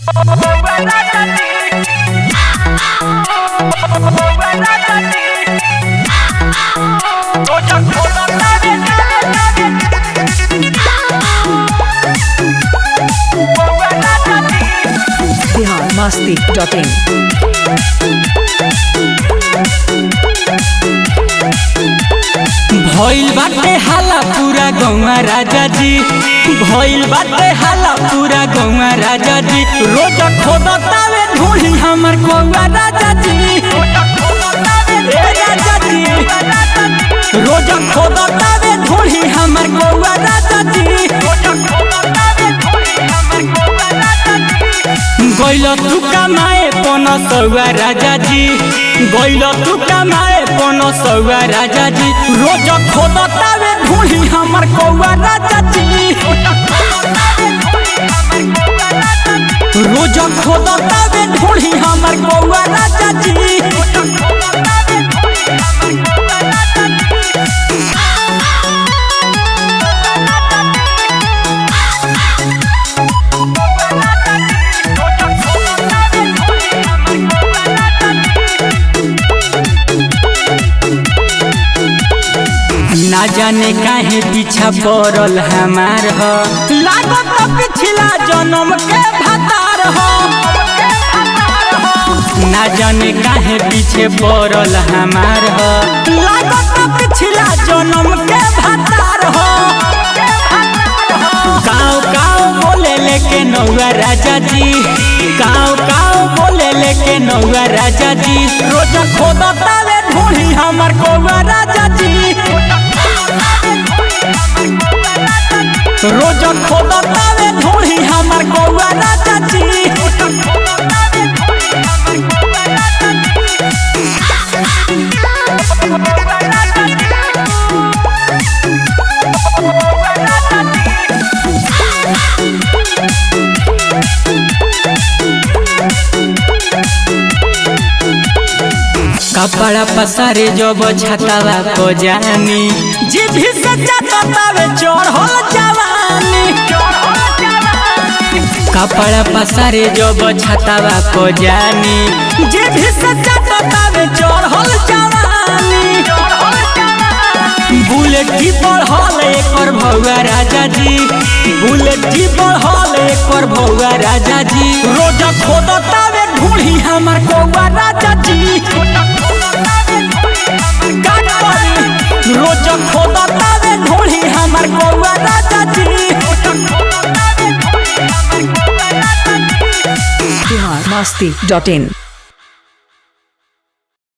Bihar Masti dot in भइल बाटे हाला पूरा गौवा राजा जी भइल बाटे हाला पूरा गौवा राजा जी रोज खोदतावे ढूंढी हमर गौवा राजा जी ए राजा जी रोज खोदतावे ढूंढी हमर गौवा राजा जी गइल तू कमाए पन सौआ राजा जी गइल तू कमाए पन सौआ राजा जी रोज खोदतावे ढूंढी हमर कौआ राजा जी रोज खोदतावे ढूंढी हमर कौआ राजा जी ना जाने काहे पीछा पड़ल हमार ह लागत पिछला जन्म के भतार ह ना जाने काहे पीछे पड़ल हमार ह लागत पिछला जन्म के भतार ह काव काव बोले लेके नौआ राजा जी काव काव बोले लेके नौआ राजा जी रोज खोदतावे ढूंढी हमर कौआ राजा जी रोज खोदतावे ढूंढी हमर कौआ राजा जी कपड़ा पसारे जब छतावा को जानी जीभी से चटतावे चढ़ल जवानी कपड़ा पसारे जब छतावा को जानी जीभी से चटतावे चढ़ल जवानी बुलेट की बढ़ल एकर भौआ राजा जी बुलेट की बढ़ल एकर भौआ राजा जी रोज खोदतावे ढूंढी हमर कौआ राजा जी काट पड़ी रोज खोदतावे ढूंढी हमर कौआ राजा जी बिहार मस्ती डॉट इन